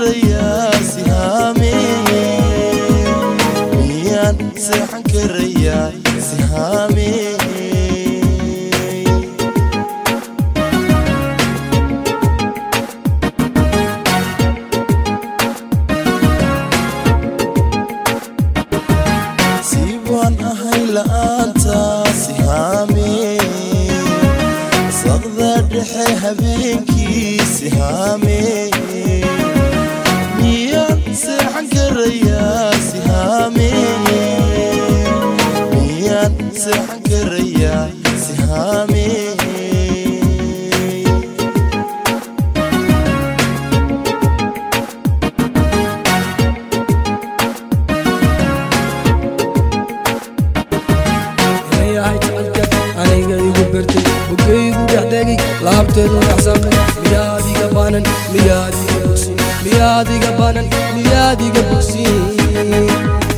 karayaa sihaame miyaan seexan karayaa sihaame siibaan ahay la'aanta sihaame saqda dhexe habeenkii sihaame miyaan seexan karayaa sihaame miyaan seexan karayaa sihaame yahay jecelka aniga igu bertay bogaygu dhexdegay laabteedu dhexsaqay miyaad iga baanan miyaad iga bogsin miyaad iga baanan miyaad iga bogsin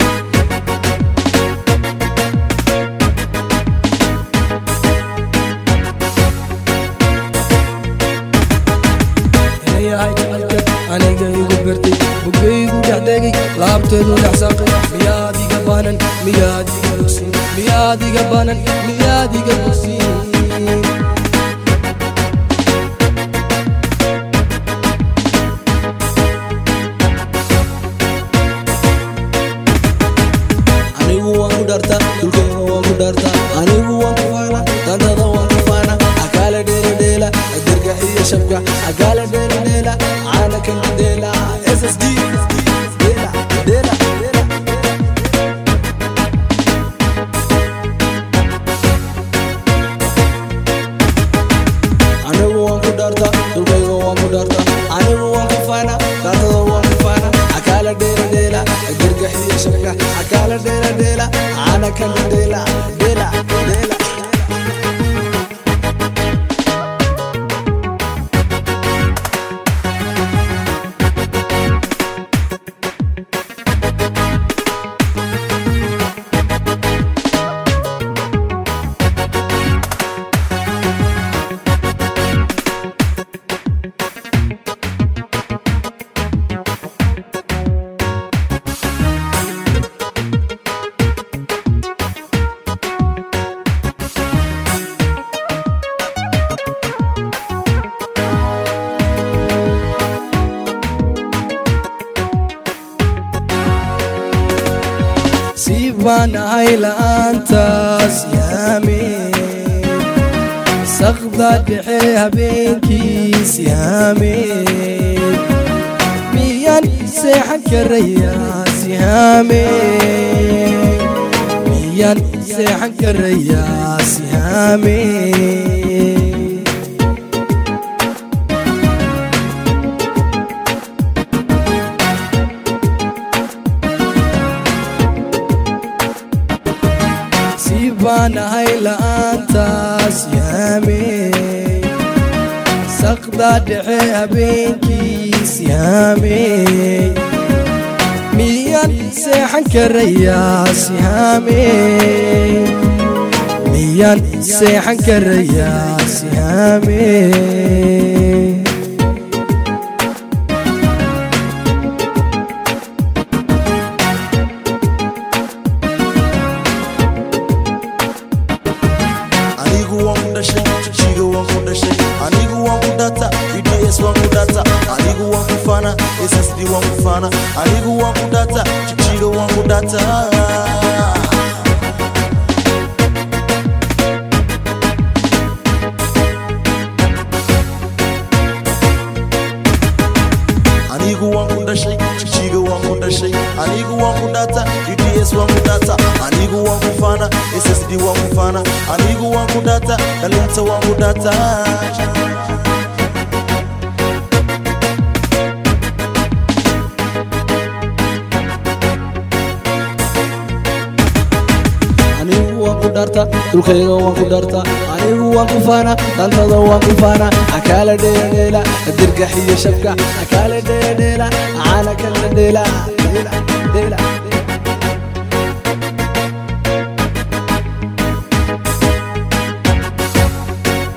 yahay jecelka aniga igu bertay bogaygu dhexdegay laabteedu dhexsaqay miyaad iga baanan miyaad iga bogsin miyaad iga baanan miyaad iga bogsin anigu waan ku dharta dulkayga waan ku dharta anigu waan ku faana dantada waan ku faana akaala dheeladheela dirgax iyo shabka akaala dheeladheela caana kanka deela ssd deela deela deela anigu waan ku dharta dulkayga waan ku dharta anigu waan ku faana dantada waan ku faana akaala dheeladheela dirgax iyo shabka akaala dheeladheela caana kanka deela deela deela siibaan ahay la'aantaas yaame saqda dhexe habeenkiis yaame miyaan seexan karayaa sihaame miyaan seexan karayaa sihaame siibaan ahay la'aantaas yaame saqda dhexe habeenkiis yaame miyaan seexan karayaa sihaame miyaan seexan karayaa sihaame anigu waan ku dhashay jiga waan ku dhashay anigu waan ku dhata bds waan ku dhata anigu waan ku fana ssd waan ku fana anigu waan ku dhata jiga waan ku dhata anigu waan ku dhashay jiga waan ku dhashay anigu waan ku dhata bds waan ku dhata anigu waan ku fana ssd waan ku fana anigu waan ku dhata dhalinta waan ku dhata anigu waan ku dharta dhulkayga waan ku dharta anigu waan ku faana dantada waan ku faana akaala dheeladheela dirgax iyo shabka akaala dheeladheela caana kala dheela dheela dheela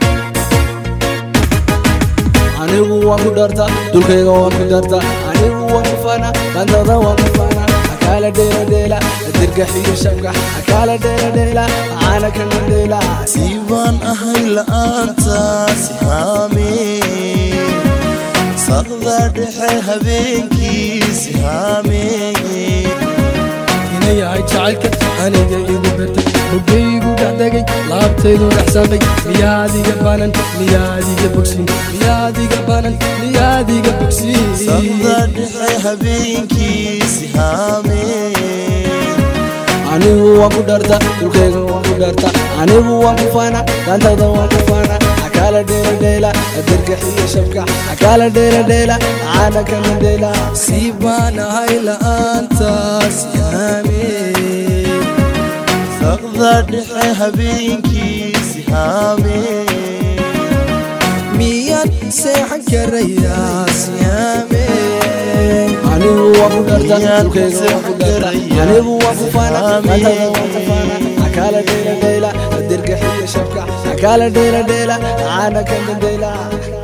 anigu waan ku dharta dhulkayga waan ku dharta anigu waan ku faana dantada waan ku faana akaala dheela dheela dirgax iyo shabkax akaala dheela dheela caana kana dheela siibaan ahay la'aanta sihaamee saqda dhexe habeenkii sihaamee inay yahay jacaylka aniga igu bertay bogaygu dhexdegay laabtaydu dhexsamay miyaadiga banan miyaadiga bogsin miyaadiga banan miyaadiga bogsin saqda dhexe habeenkii sihaamee anigu waan ku dharta dhulkayga waan ku dharta anigu waan ku faana dantada waan ku faana akaala dheela dheela dirgax iyo shabkax akaala dheela dheela caana kana dheela siibaan ahay la'aanta siyaamee saqda dhexe habeenkii sihaamee miyaad seexan karayaa siyaamee anigu waan ku dharta dhulkayga waan ku dharta anigu waan ku faana dantada waan ku faana akaala dheela dheela dirgax iyo shabkax akaala dheela dheela caana kana dheela